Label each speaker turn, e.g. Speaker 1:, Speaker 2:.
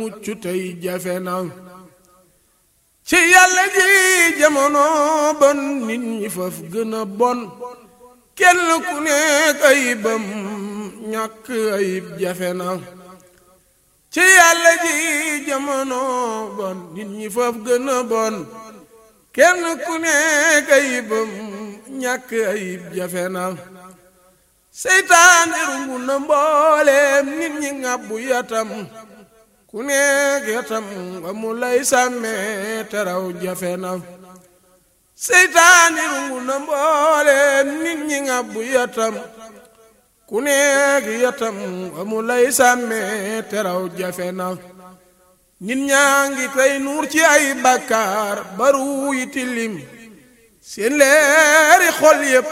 Speaker 1: mucc tey jafe na ci yàlla ji jamono bon nit ñi faf gën a bon kenn ku nekk ayibam ñàkk ayib jafe na ci yàlla ji jamono bon nit ñi faf gën a bon kenn ku nekk ayibam ñàkk ayib jafe na seytaane rungu na mbooleem nit ñi ngàbbu yatam ku nekk yatam amu lay sàmmee teraw jafe na seytaane rungu na mbooleem nit ñi ngàbbu yatam ku nekk yatam amu lay sàmmee teraw jafe na nit ñaa ngi tey nuur ci ay bàkkaar baru yi tilim seen leeri xol yépp